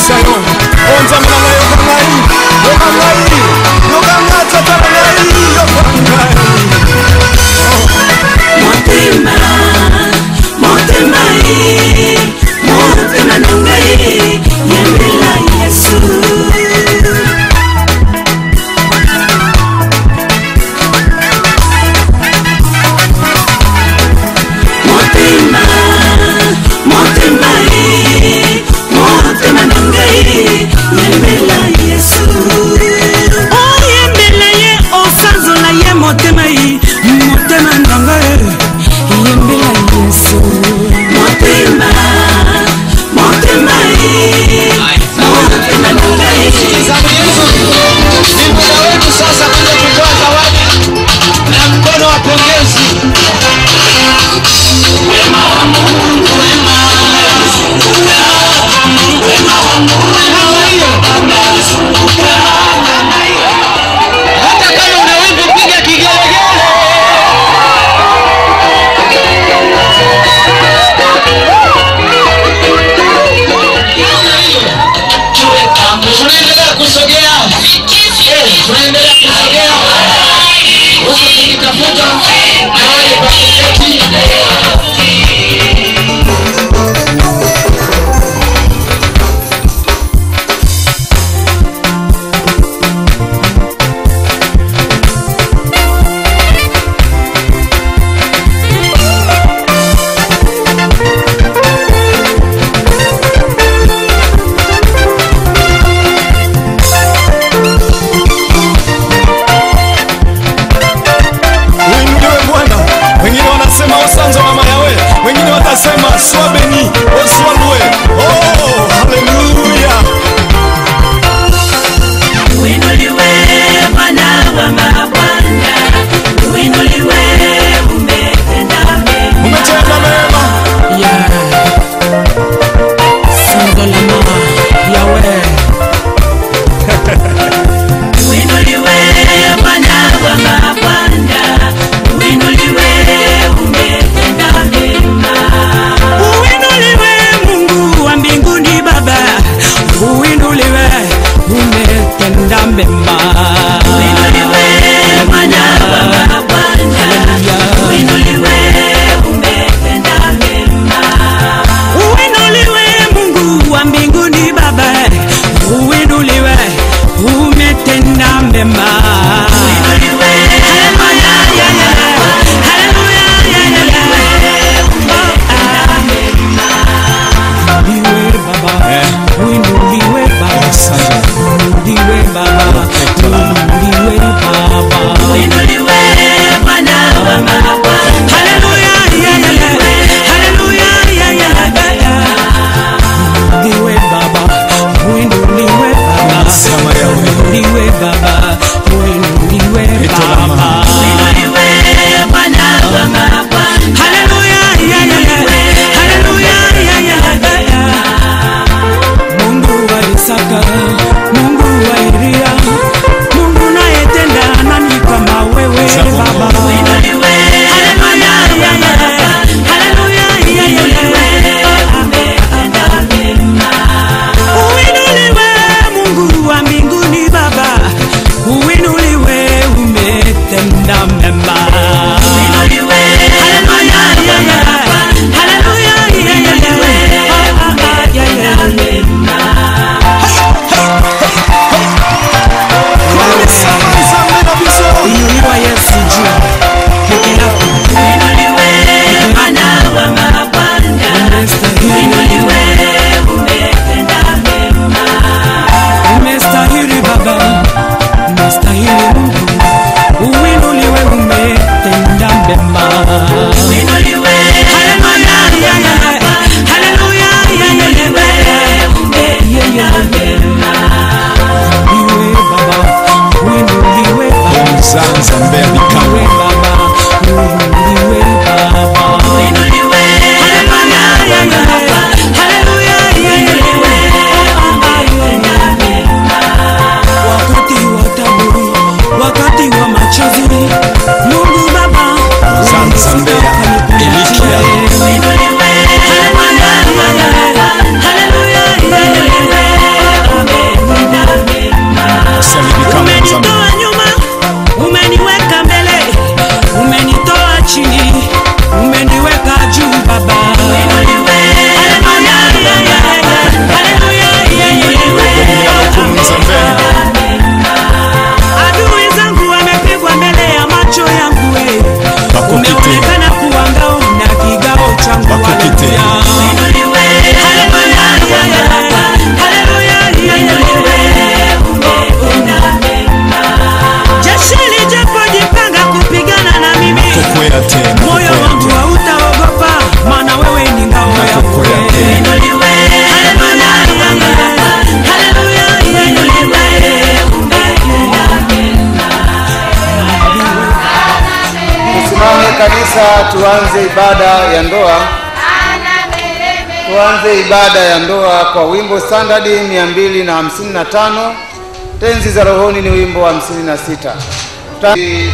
mapesa yo onzambe na ngai yoka ngai yoka ngai yoka ngai tata na ngai yoka ngai motema motema ye motema na ngai yembela yesu motema motema ye motema na ngai yembela yesu oyembela ye osanzola ye motema ye motema na ngai yembela yesu motema motema ye motema na ngai Zamu yetu ni muda wetu sasa kuja kutoa zawadi na mkono wa pongezi. Wema wa Mungu, wema umezunguka, wema wa Mungu umezunguka. Hata kama una wimbo, piga kigelegele. tuwe pamoja. Tunaendelea kusogea, Eh, tunaendelea kusogea, huku tukitafuta mahali pa kuketi. uinuliwe Bwana. Wengine wanasema osanzo mama yawe, wengine watasema swabeni oswalwe. Oh, haleluya! Uinuliwe Bwana wa mabwana, uinuliwe umetenda mema. Umetenda mema, Ya Sandolama Yawe. Uinuliwe Bwana wa mabwana, uinuliwe umetenda mema. Uinuliwe Mungu wa mbinguni Baba, uinuliwe umetenda mema. Uinuliwe Bwana wa mabwana, uinuliwe umetenda mema. Uinuliwe Mungu wa mbinguni Baba, uinuliwe umetenda mema. Uinuliwe haleluya, ya, ya. haleluya, ya, ya, ya. Uinuliwe Baba, uinuliwe Baba, uinuliwe Baba, uinuliwe Baba. Uinuliwe Bwana wa mabwana. Haleluya, ya, ya, ya. Haleluya, ya, ya, ya. Uinuliwe Baba, uinuliwe Baba, Sama yawe. uinuliwe Baba, uinuliwe Itola Baba. mama. Uinuliwe Bwana wa mabwana. Haleluya, ya, ya, ya. Haleluya, ya, ya, ya. Mungu wa Isaka, Mungu wa Elia, Mungu nayetenda nani kama wewe Zako Baba. Mungu. Uinuliwe, haleluya, ya, ya, ya. Haleluya, ya, ya, ya. Umetenda mema. Uinuliwe Mungu wa mbinguni Baba, uinuliwe umetenda mema. Uinuliwe, haleluya, ya, ya. Haleluya, ya, ya, ya. Ah, ah, ya, ya, ya. Sama nzambe na biso. Inuliwa Yesu juu peke yako. Inuliwe Bwana wa mabwana. Inuliwe umetenda mema. Umestahili Baba, umestahili Mungu. Uinuliwe umetenda mema. Uinuliwe haleluya ya ya. Haleluya ya ya ya. Umetenda mema. Uinuliwe Baba, uinuliwe Baba. Nzambe ya bikama. Uinuliwe Baba, uinuliwe Baba. Uinuliwe, haleluya, ya, ya. Haleluya, ya, ya, ya. Wakati wa taabu, wakati wa machozi, Mungu Baba, Nzambe ya Elikia. Uinuliwe, haleluya, ya, ya. Haleluya, ya, ya, ya. Sasa tuanze ibada ya ndoa. Tuanze ibada ya ndoa kwa wimbo standard 255. Tenzi za rohoni ni wimbo wa 56. Ta-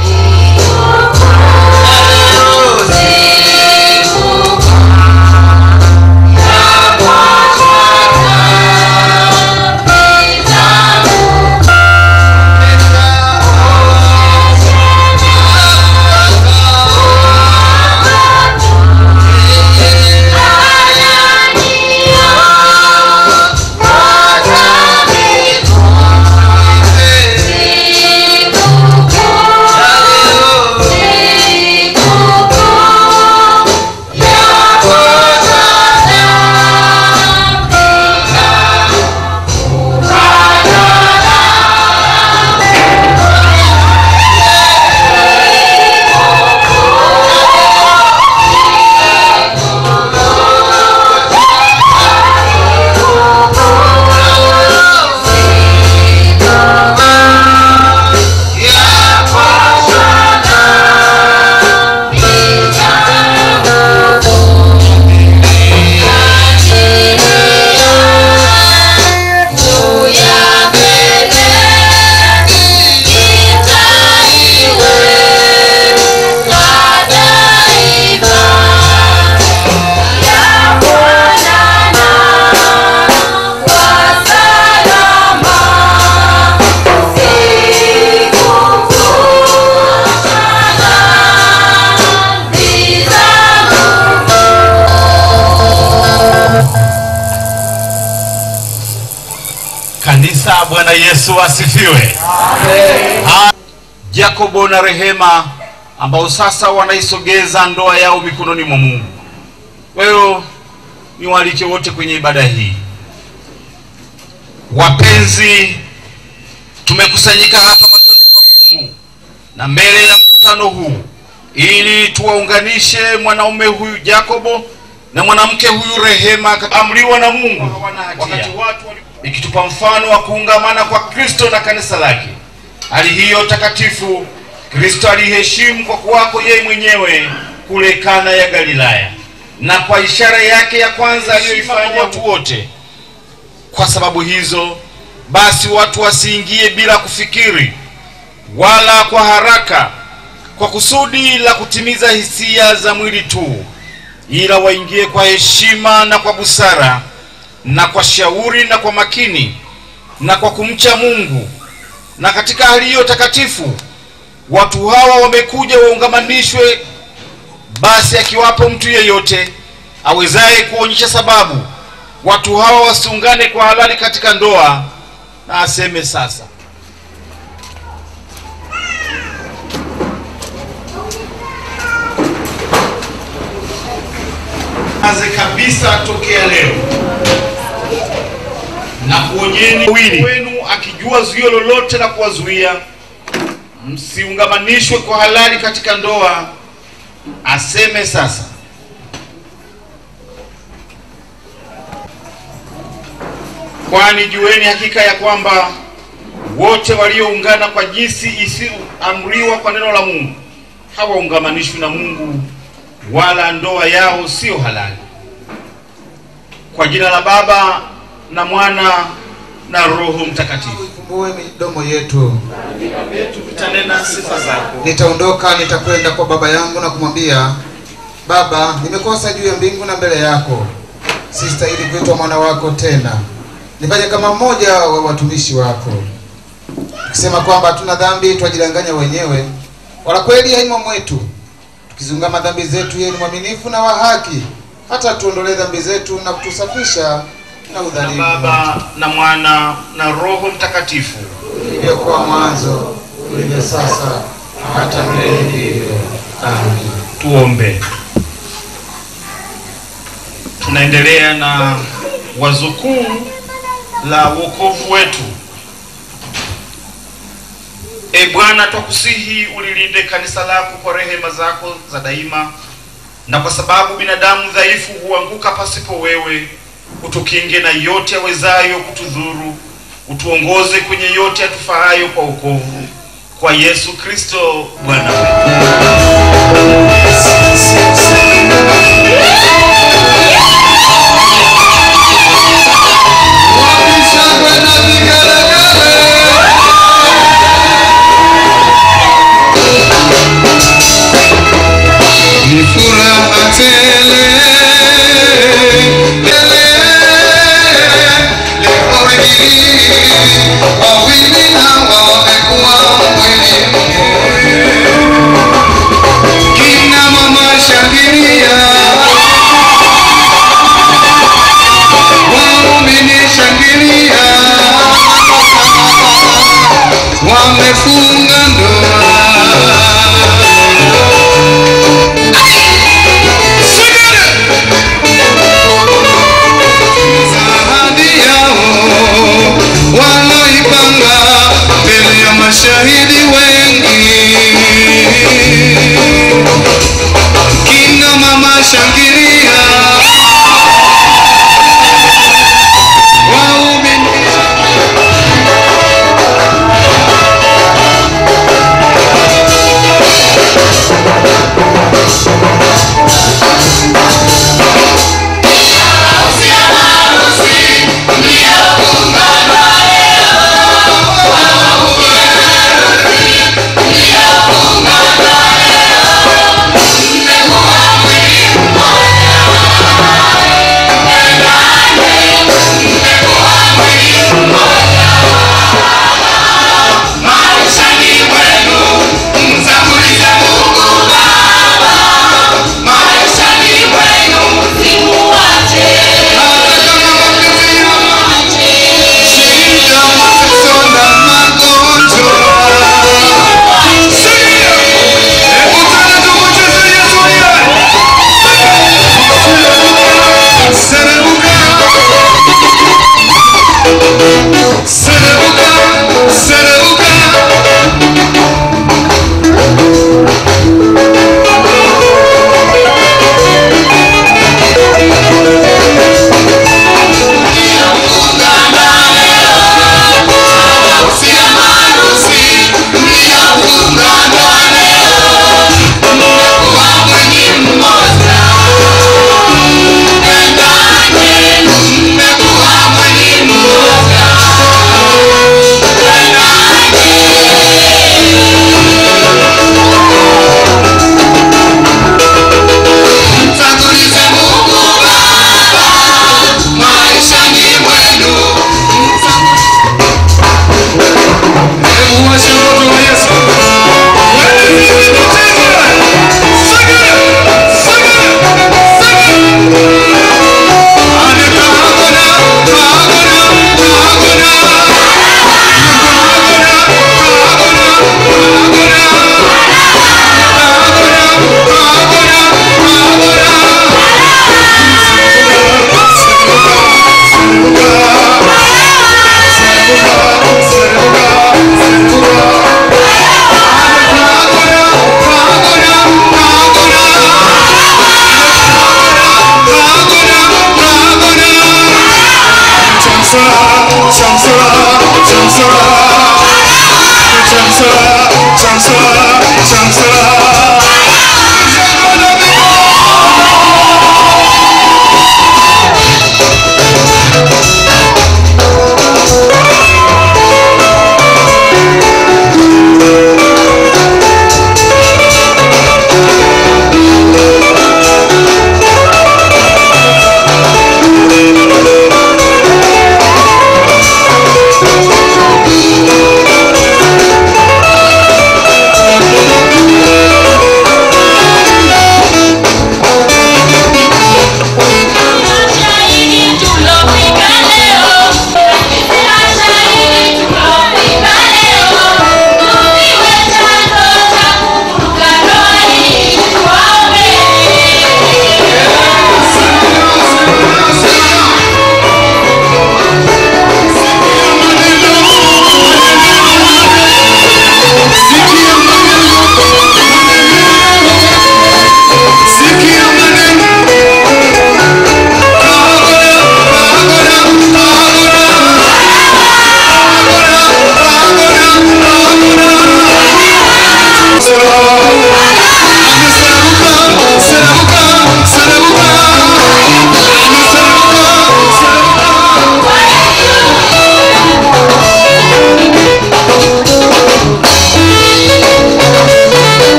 Kanisa, Bwana Yesu asifiwe. Ha- Jakobo na Rehema ambao sasa wanaisogeza ndoa yao mikononi mwa Mungu. Kwa hiyo niwaalike wote kwenye ibada hii. Wapenzi, tumekusanyika hapa machoni pa Mungu na mbele ya mkutano huu ili tuwaunganishe mwanaume huyu Jakobo na mwanamke huyu Rehema, amriwa na Mungu wakati watu wali- ikitupa mfano wa kuungamana kwa Kristo na kanisa lake. Hali hiyo takatifu Kristo aliheshimu kwa kuwako yeye mwenyewe kule Kana ya Galilaya, na kwa ishara yake ya kwanza aliyoifanya watu wote. Kwa sababu hizo basi, watu wasiingie bila kufikiri wala kwa haraka, kwa kusudi la kutimiza hisia za mwili tu, ila waingie kwa heshima na kwa busara na kwa shauri na kwa makini na kwa kumcha Mungu. Na katika hali hiyo takatifu watu hawa wamekuja waungamanishwe. Basi akiwapo mtu yeyote awezaye kuonyesha sababu watu hawa wasiungane kwa halali katika ndoa, na aseme sasa. Anze kabisa tokea leo na kuonyeni wili wenu akijua zuio lolote la kuwazuia msiungamanishwe kwa halali katika ndoa, aseme sasa. Kwani jueni hakika ya kwamba wote walioungana kwa jinsi isiyoamriwa kwa neno la Mungu hawaungamanishwi na Mungu, wala ndoa yao sio halali. Kwa jina la Baba na Mwana na Roho Mtakatifu. Ifumbue midomo yetu. Tutanena sifa zako. Nitaondoka, nitakwenda kwa baba yangu na kumwambia, Baba, nimekosa juu ya mbingu na mbele yako, sistahili kuitwa mwana wako tena. Nifanye kama mmoja wa watumishi wako. Tukisema kwamba hatuna dhambi, twajidanganya wenyewe, wala kweli haimo mwetu. Tukizungama dhambi zetu, yeye ni mwaminifu na wa haki, hata tuondolee dhambi zetu na kutusafisha na Na udhalimu. Baba na Mwana na Roho Mtakatifu. Ilivyokuwa mwanzo, ulivyo sasa, hata milele ndivyo. Amen. Tuombe. Tunaendelea na wazo kuu la wokovu wetu. E Bwana, twakusihi ulilinde kanisa lako kwa rehema zako za daima, na kwa sababu binadamu dhaifu huanguka pasipo wewe, utukinge na yote yawezayo kutudhuru, utuongoze kwenye yote yatufaayo kwa wokovu, kwa Yesu Kristo Bwana wetu. wawili hawa wamekuwa mwili mmoja. Kina mama shangilia, waumini shangilia, wamefunga ndoa. ahadi yao waloipanga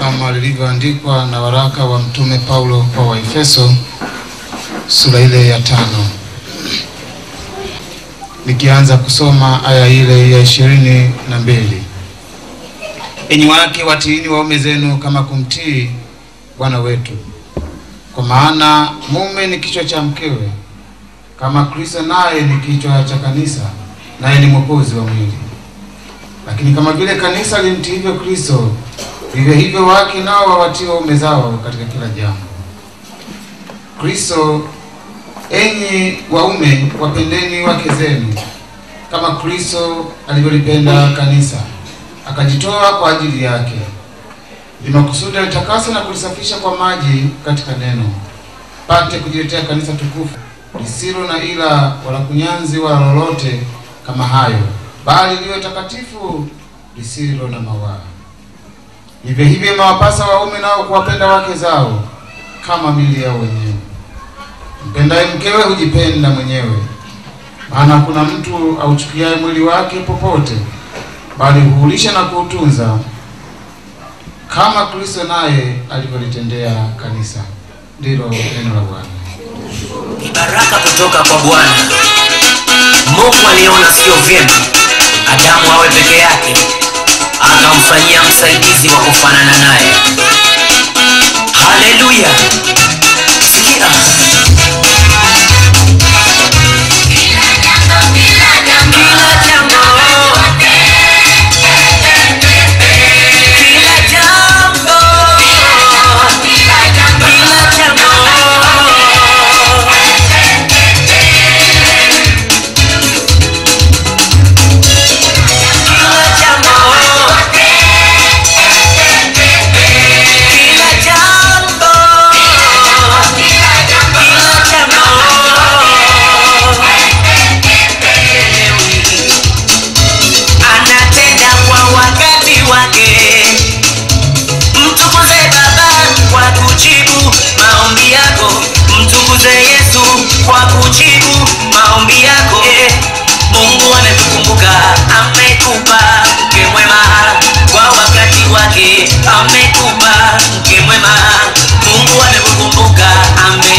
kama lilivyoandikwa na waraka wa mtume Paulo kwa Waefeso sura ile ya tano, nikianza kusoma aya ile ya ishirini na mbili. Enyi wake watiini waume zenu kama kumtii Bwana wetu, kwa maana mume ni kichwa cha mkewe, kama Kristo naye ni kichwa cha kanisa, naye ni mwokozi wa mwili. Lakini kama vile kanisa limtiivyo Kristo, vivyo hivyo wake nao wawatii waume zao katika kila jambo. Kristo, enyi waume, wapendeni wake zenu kama Kristo alivyolipenda kanisa akajitoa kwa ajili yake, ili makusudi alitakasa na kulisafisha kwa maji katika neno, pate kujiletea kanisa tukufu lisilo na ila wala kunyanzi wala lolote kama hayo, bali liwe takatifu lisilo na mawaa. Hivyo hivyo imewapasa waume nao kuwapenda wake zao kama mili yao wenyewe. Mpendaye mkewe hujipenda mwenyewe, maana hakuna mtu auchukiaye mwili wake popote, bali huulisha na kuutunza, kama Kristo naye alivyolitendea kanisa. Ndilo neno la Bwana. Ni baraka kutoka kwa Bwana. Mungu aliona sio vyema Adamu awe peke yake, akamfanyia msaidizi wa kufanana naye. Haleluya! Sikia. Kila jambo, kila jambo, kila jambo Kila jambo, kila jambo, kila jambo anatenda kwa wakati wake. Mtukuze Baba kwa kujibu maombi yako, mtukuze Yesu kwa kujibu maombi yako. Eh, Mungu ametukumbuka, amekupa mke mwema kwa wakati wake, amekupa mke mwema. Mungu amekukumbuka, ame